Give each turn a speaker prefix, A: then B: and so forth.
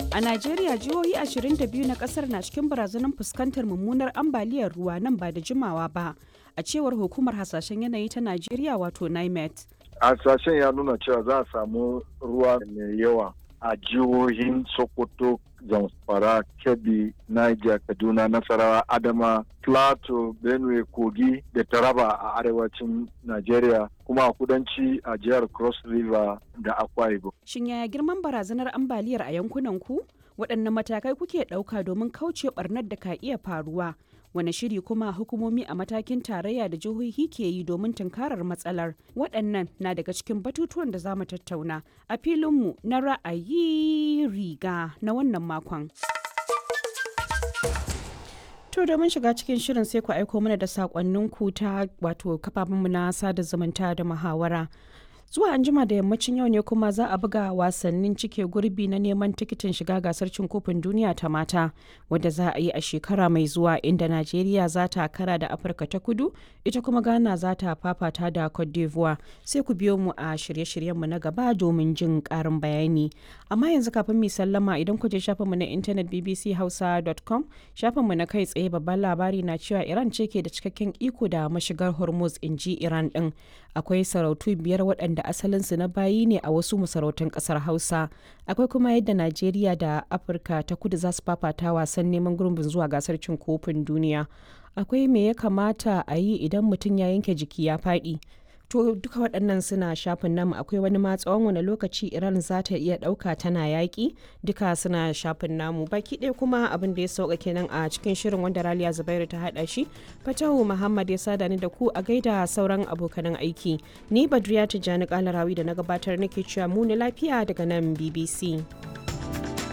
A: A Najeriya jihohi 22 na kasar na cikin barazanar fuskantar mummunar ambaliyar ruwa nan ba da jimawa ba, a cewar hukumar hasashen yanayi ta Najeriya wato NIMET.
B: Hasashen ya nuna cewa za a samu ruwa mai yawa a jihohin Sokoto, Zamfara, Kebbi, Niger, Kaduna, Nasarawa, Adama, Plateau, Benue, Kogi da Taraba a arewacin Najeriya kuma a kudanci a jihar Cross River da Akwa Ibom.
A: Shin yaya girman barazanar ambaliyar a yankunan ku? Waɗanne matakai kuke ɗauka domin kauce ɓarnar da ka iya faruwa? Wane shiri kuma hukumomi a matakin tarayya da jihohi ke yi domin tunkarar matsalar? Waɗannan na daga cikin batutuwan da za mu tattauna a filinmu na ra'ayi riga na wannan makon. To domin shiga cikin shirin sai ku aiko mana da saƙonninku ta wato kafafenmu na sada zumunta da muhawara. zuwa anjima da yammacin yau ne kuma za a buga wasannin cike gurbi na neman tikitin shiga gasar cin kofin duniya ta mata wadda za a yi a shekara mai zuwa inda najeriya za ta kara da afirka ta kudu ita kuma ghana za ta fafata da cote d'ivoire sai ku biyo mu a shirye-shiryenmu na gaba domin jin karin bayani amma yanzu kafin mu sallama idan ku je shafinmu na intanet bbchausa.com shafinmu na kai tsaye babban labari na cewa iran ce ke da cikakken iko da mashigar hormuz in ji iran din akwai sarautu biyar waɗanda da asalinsu na bayi ne a wasu masarautun kasar hausa akwai kuma yadda najeriya da afirka ta kudu za su fafata wasan neman gurbin zuwa gasar cin kofin duniya akwai me ya kamata a yi idan mutum ya yanke jiki ya faɗi to duka waɗannan suna shafin namu akwai wani ma tsawon wani lokaci iran za ta iya ɗauka tana yaƙi duka suna shafin namu baki ɗaya kuma abin da ya sauka kenan a cikin shirin wanda raliya zubairu ta haɗa shi fatahu muhammad ya sada ni da ku a gaida sauran abokanan aiki ni badriya tijjani kalarawi da na gabatar nake cewa mu lafiya daga nan bbc